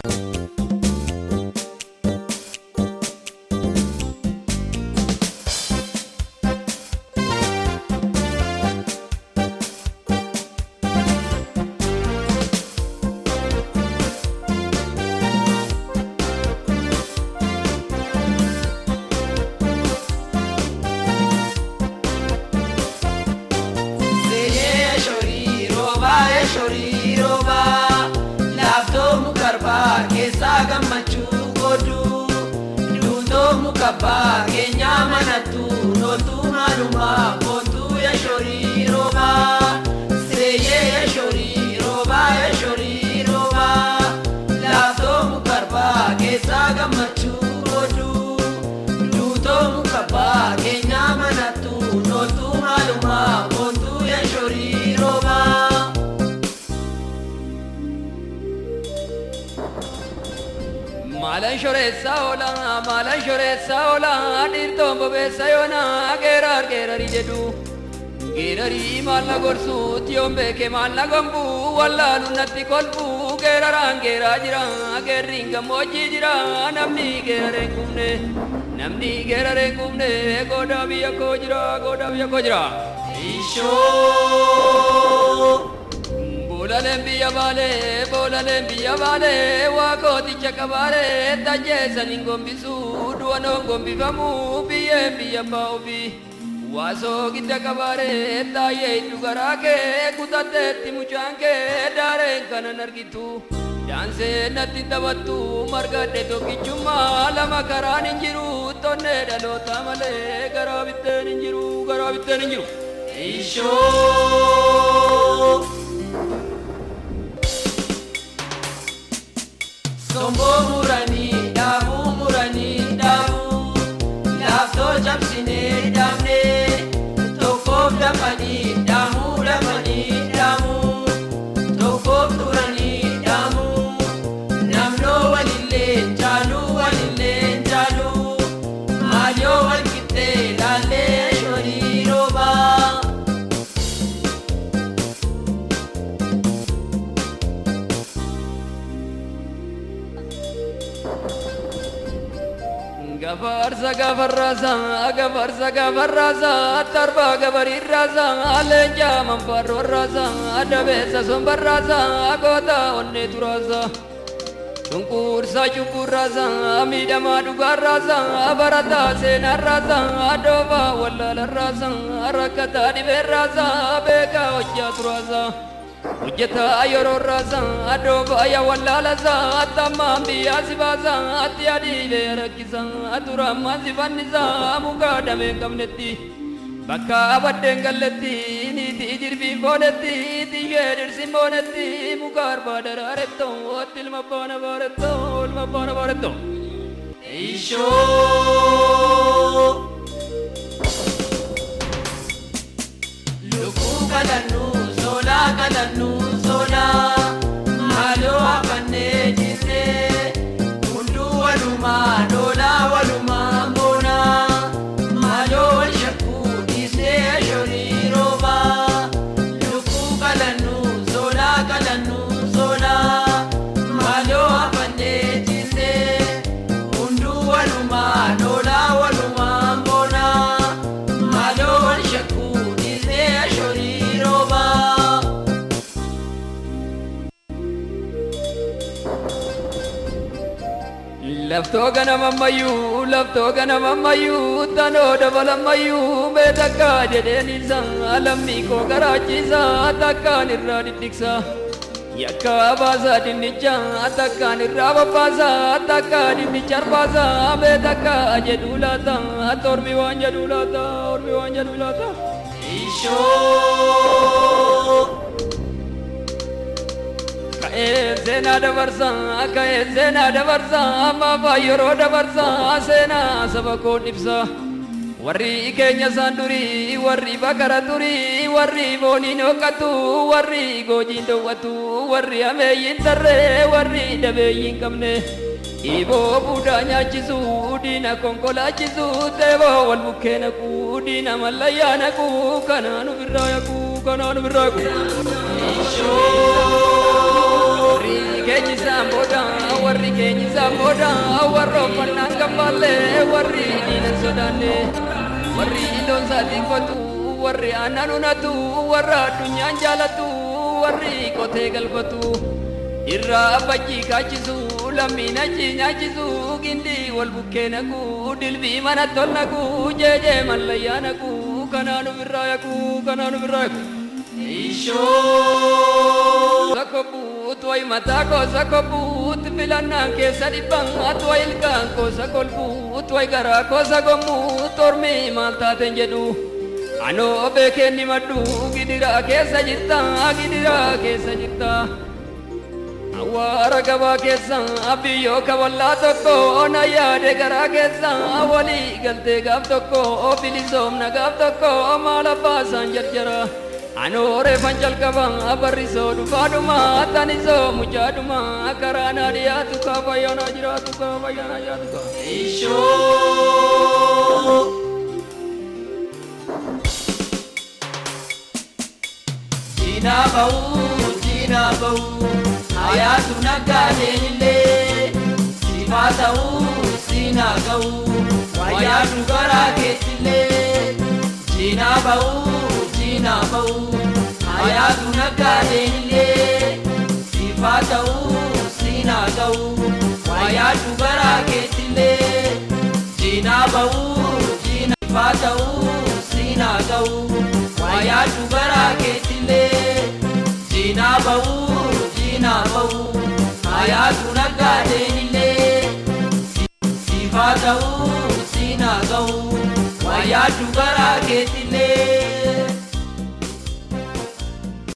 Seyee shorii roobaa ee shorii roobaa laaftoo mukarbaa keessaa gammachuu godhu duutoo mukabbaa keenyaa manattu nootuu maalumaa kootuu ee shorii roobaa Seyee ee shorii roobaa ee shorii roobaa laaftoo mukarbaa keessaa gammachuu godhu duutoo mukabbaa keenyaa manattu nootuu maalumaa kootuu ee shorii roobaa. Maalan shoreessa oola maalan shoreessa oola dhiirtoon bobeessa yoona geerar geerarii jedhu geerarii maal na gorsuutti yoon beeke maal na gombu wallaalu natti kolfu geeraraan geeraa jira geerriin gammoojjii jira namni geerareen qubne namni geerareen qubne goodaa biyya koo jira goodaa biyya koo jira. Ishoo Boolaaleen biyya baalee boolaaleen biyya baalee waa kooticha qabaalee tajjeessaniin gombisuu du'anoon gombifamu biyyeen biyya baa'uufi waasoo gidda qabaaree taayee hiddu garaa kee kutatteetti mucaan kee daareen kanan argitu daansee natti taphattu margadhe tokkichummaa lama karaan hin jiru tonnee dhaloota malee garaa bitteen hin jiru garaa bitteen hin jiru. Ishoo Somboo muranii dhaabuu muranii dhaabuu laaftoo cabsinee dhaabnee tokkoof dafanii dhaamuu dafanii dhaamuu tokkoof turanii dhaamuu namnoo walillee jaaluu walillee jaaluu maalyoo walqixxee laallee shorii roobaa. Gafarsa gafarrasa gafarsa gafarrasa tarba gabarirrasa leenja manfarrasa dabeessa sombarrasa goota onne turasa cunqursa cunqurrasa miidhamaa dhugaarrasa barataa seenarrasa dooba wallaalarrasa rakkataa dhibeerrasa beekaa hojjaa turasa. hojjetaa yeroo raasaa dooba ya wallaalasa tammaan biyyaa si baasa atti adiilee rakkisa turammaa si fannisa mukaa damee qabnetti bakka abaddeen galletti niitii jirbiin boonetti tiyyee dhirsin boonetti muka arbaa daraaretto otti ilma baana baaretto ilma baana baaretto. Ishoo Lukkuu kadhannu soolaa kadhannu soolaa maaloo hafannee jirree hunduu walumaa loolaa walumaa moonaa maaloo wal shakkuu dhiisee shorii roobaa lukkuu kadhannu soolaa kadhannu soolaa maaloo hafannee jirree hunduu walumaa loolaa walumaa moonaa maaloo wal shakkuu dhiisee shorii roobaa. Laftoo ganamammayyuu laftoo ganamammayyuu tanoo dabalammayyuu mee takka jedheen isa lammii koo garaachiisa takkaan irraa diddigsa yakka baasa dinnicha takkaan irraa babbaasa takka dinnicha arbaasa mee takka jedhuu laata tormi waan jedhuu laata ormi waan jedhuu laata. Ishoo Ka'ee seenaa dabarsa ka'ee seenaa dabarsa ammaa yeroo dabarsa seenaa saba koo ibsa warri keenya isaan durii warri bakara turii warri booniin hoqqatu warri goojiin dhoowwatu warri ameeyyiin tarree warri dhabeeyyiin qabne Iboo buudaa nyaachisu diina konkolaachisu teeboo wal bukkee naqu diina mallayyaa naqu kanaan ofirraa yaqu kanaan ofirraa yaqu. Warri keenya isaan booda warri isaan booda warra uffannaan gabbaallee warri diinan sodaanne warri loon isaatiin qotu warri aannan hunatu warra addunyaan jaalatu warri qotee galfatu irraa abbajjii kaachisu lammiin achi nyaachisu gindii wal bukkee naqu dilbii mana tol naqu jeejee mallayyaa naqu kanaan ofirraa yaqu kanaan ofirraa yaqu. Ishoo. Sakobut way mataa koo sakobut filannaan keessa dhibbaat way ilkaan koo sakolbut way garaa koo sagommut ormii maal taateen jedhu anoo beekeen ni maddu gidiraa keessa jirta gidiraa keessa jirta. Awwaara gabaa keessa biyyoo kaballaa tokko na yaade garaa keessa walii galtee gaaf tokko bilisoomna gaaf tokko maal abbaasaan jarjara. Anoore fanjalqaba barrisoo dhufaadhuma tanisoo muchaadhuma karaa naa dhiyaatu kaa fayyaanaa jiraatu kaa fayyaanaa jiraatu kaa. Ishoo. Diinaa bahuu diinaa bahuu hayaatu naggaadeen illee simaa ta'uu siinaa ga'uu wayyaatu garaa keetillee diinaa bahuu diinaa bahuu hayaatu naggaadeen illee sifaa ta'uu siinaa ga'uu wayyaatu garaa keetillee diinaa bahuu diinaa sifaa ta'uu siinaa ga'uu wayyaatu garaa keetillee diinaa bahuu diinaa bahuu hayaatu naggaadeen illee sifaa ta'uu siinaa ga'uu wayyaatu garaa keetillee.